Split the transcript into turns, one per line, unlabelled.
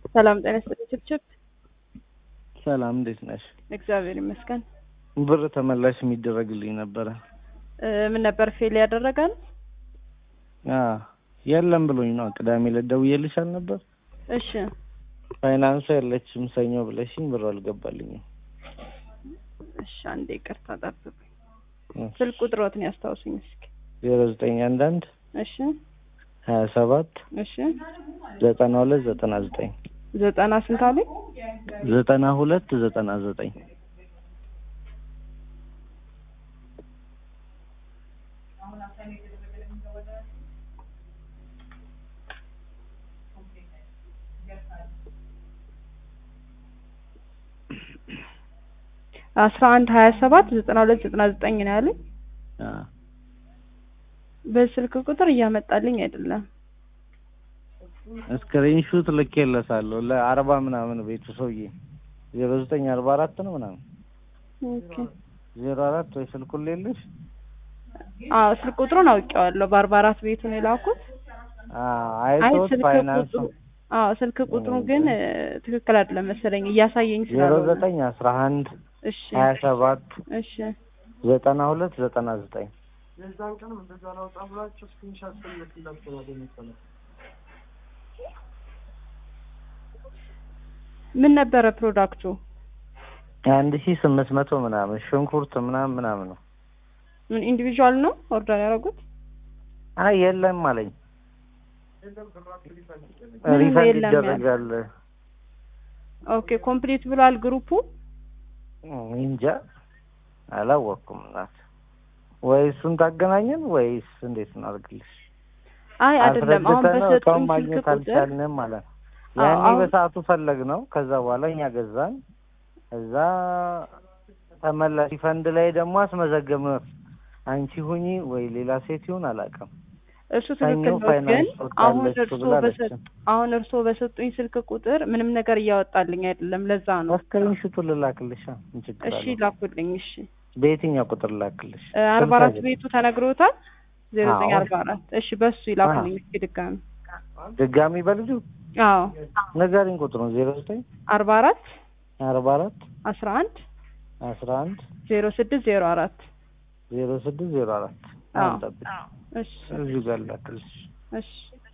ሰላም ጤና ይስጥልኝ ችብችብ።
ሰላም እንዴት ነሽ?
እግዚአብሔር ይመስገን።
ብር ተመላሽ የሚደረግልኝ ነበረ።
እ ምን ነበር ፌል ያደረጋል?
አዎ የለም ብሎኝ ነው። ቅዳሜ ዕለት ደውዬልሽ አልነበር?
እሺ
ፋይናንሱ የለችም ሰኞ ብለሽኝ ብሩ አልገባልኝም።
እሺ፣ አንዴ ይቅርታ ጠብቁኝ። ስልክ ቁጥሮትን ያስታውሱኝ እስኪ።
ዜሮ ዘጠኝ አንድ አንድ
እሺ
ሀያ ሰባት
እሺ
ዘጠና ሁለት ዘጠና ዘጠኝ
ዘጠና ስንት አለኝ?
ዘጠና ሁለት ዘጠና ዘጠኝ
አስራ አንድ ሀያ ሰባት ዘጠና ሁለት ዘጠና ዘጠኝ ነው ያለኝ። በስልክ ቁጥር እያመጣልኝ አይደለም።
ስክሪንሹት ልኬለታለሁ ለአርባ ምናምን ቤቱ ሰውዬ ዜሮ ዘጠኝ አርባ አራት ነው ምናምን
ኦኬ
ዜሮ አራት ወይ ስልኩን ሌለሽ
አዎ ስልክ ቁጥሩን አውቄዋለሁ። በአርባ አራት ቤቱን የላኩት አይ
አይቶት
ስልክ
ፋይናንሱ
ቁጥሩ አዎ ስልክ ቁጥሩ ግን እ ትክክል አይደለም መሰለኝ እያሳየኝ
ዜሮ
ስላልሆነ
ዘጠኝ አስራ አንድ
እሺ
ሀያ ሰባት
እሺ
ዘጠና ሁለት ዘጠና ዘጠኝ
የዛን ቀንም እንደዛ ላውጣ ብላችሁ ስክሪንሻት ስልክላችሁ ነው መሰለኝ።
ምን ነበረ ፕሮዳክቱ?
አንድ ሺህ ስምንት መቶ ምናምን ሽንኩርት ምናምን ምናምን ነው።
ምን ኢንዲቪዥዋል ነው ኦርደር ያደረጉት?
አይ የለም አለኝ።
ምንም
ሪፈንድ
የለም ያለ።
ይደረጋል።
ኦኬ ኮምፕሊት ብሏል ግሩፑ።
እንጃ አላወቅኩም። እናት ወይ እሱን ታገናኘን ወይስ እንዴት እናድርግልሽ?
አይ አይደለም አሁን
አስረድተነው
በሰጡኝ
እቃውን
ስልክ
ማግኘት
ቁጥር
አልቻልንም ማለት ነው።
አዎ፣
ያኔ
አሁን-
በሰዓቱ ፈለግ ነው። ከዛ በኋላ እኛ ገዛን። እዛ ተመላሽ ፈንድ ላይ ደግሞ አስመዘገብ ነው። አንቺ ሁኚ ወይ ሌላ ሴት ይሁን አላውቅም።
እሱ
ሰኞ
ትክክል ነው። ግን
ፋይናንስ
አሁን
ወጣለች
እርስዎ
ብላለች።
በሰጥ አሁን እርስዎ በሰጡኝ ስልክ ቁጥር ምንም ነገር እያወጣልኝ አይደለም። ለዛ ነው።
ስክሪንሹቱ ልላክልሽ። ምን ችግር
እሺ
አለው?
ላኩልኝ። እሺ
በየትኛው ቁጥር ልላክልሽ?
እ አርባ አራት
ስልክ
ቤቱ ተነግሮታል። ዜሮ ዘጠኝ
አዎ።
አርባ አራት እሺ በሱ ይላኩልኝ እስኪ ድጋሚ።
ድጋሚ በልጁ
አዎ
ንገሪኝ ቁጥሩን ዜሮ ዘጠኝ
አርባ አራት
አርባ አራት
አስራ አንድ
አስራ አንድ
ዜሮ ስድስት ዜሮ አራት
ዜሮ ስድስት ዜሮ አራት
አዎ
አሁን ጠብቂ።
እሺ
እዚሁ ጋር ልላክልሽ።
እሺ